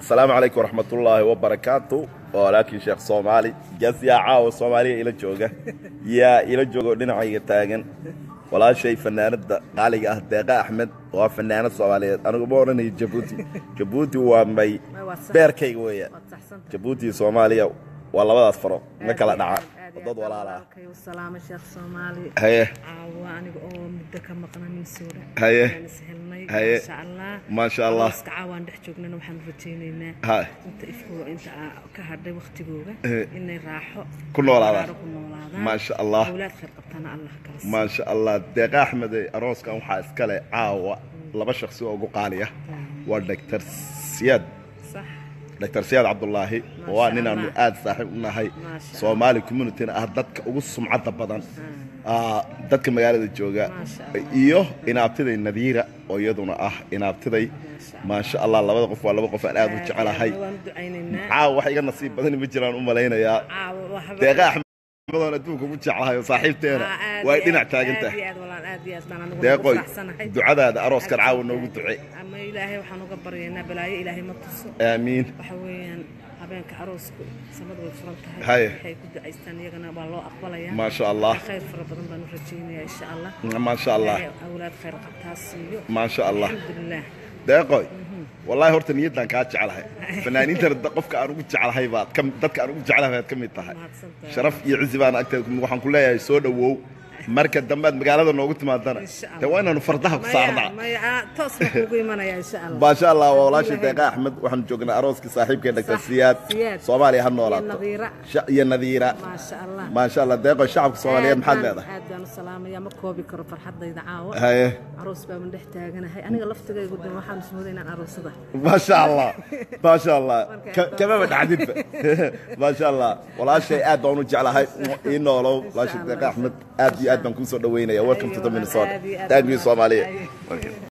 asalaamu calaykum waraxmatullaahi wabarakaatu walaalkii sheekh soomaali gas yaa caawa soomaaliya ila jooga yaa ila joogo dhinacayga taagan walaashay fanaanada qaaliga ah deeqa axmed waa fanaanad soomaaliyeed anigu ma odhanayo jabuuti jabuuti waa may beerkayga weeyaan jabuuti iyo soomaaliya waa labadaas faro ma kala dhaca dad walaala ah salaamo sheekh soomaali haye caawa aniga oo muddo ka maqna minsuura Haye. Waan is helnay Haye. maasha allah Maasha Allah. iska caawaan dhex joognana waxaan rajaynaynaa ha inta ifkooga inta aa ka hadhay waktigooga Eh. inay raaxo Ku noolaadaan. baraaro ku noolaadaan Maasha Allah. awlaad khayr qabtana allah kala siiyo. maasha allah deeqa axmed ee arooskan waxaa iskale caawa laba shaksi oo ugu qaaliya waa doctor siyaad sax dr siyaad cabdulaahi Maasha waa ninaanu Allah. aad saaxiib u nahay Maasha soomaali communityna ah dadka ugu sumcadda badan ah, dadka magaalada jooga Maasha Allah. iyo inaabtiday nadiira oo iyaduna ah inaabtiday Maasha maasha allah labada qof waa laba qof aan aad u jecelahay waan ducaynaynaa caawa wax iga nasiib badani ma jiraan u malaynayaa caawa waxba deeqa axmedoon adduunka ugu jecelahay oo saaxiibteena Aa, aad way iyo dhinac aad, taagan aad tahay iyo aad walaal, aad iyo aad baan anigu deeqoy ugu faraxsanahay. ducadaada arooskan Aad caawa iyo noogu aad. duce ama ilaahay waxaan uga baryaynaa balaayo ilaahay ma tuso aamiin waxa weeyaan habeenka aroosku samadu way furan tahay Haye. waxay ku ducaystaan iyagana waa loo aqbalayaa Maasha Allah. khayr fara badan baan u rajaynayaa insha allah maasha allah Ilaahay awlaad khayr qabtaa siiyo maasha allah alxamdulilah deeqoy wallaahi horta niyaddaan kaa jeclahay fanaaniintana da- qofka aan ugu jeclahay baad ka dadka aan ugu jeclahay baad ka mid tahay mahadsantahay sharaf iyo cizi baan agteeda ku- waxaan ku leeyahay soo dhowow marka dambead magaalada noogu timaadana Insha Allah. dee waa inaanu fardaha ku saarnaa maya maya ah, toos baan kuugu imanaya insha allah maasha allah waa walaashii Ilaahay. deeqa axmed waxaan joognaa arooskii saaxiibkee dhagtar Sax, siyaad Siyaad. soomaaliya ha Iyo noolaato Nadiira. Sha- iyo nadiira maasha allah maasha allah deeqoy shacabka soomaaliyeed Aad maxaad baan- leedahay aad baan u salaamaya ma koobi karo farxadayda caawa haye aroos baan dhex taaganahay aniga laftigaygu dan waxaan ismooday inaan aroosada maasha allah maasha allah Marka Ka- aad kamaba dhacdinba maasha allah walaashay aad baan u jeclahay ii noolow walaashay deeqa axmed aad iyo aad baan kuu soo dhaweynaya welcome to the minnesota Aad iyo aad thank you baan- soomaaliya Aye.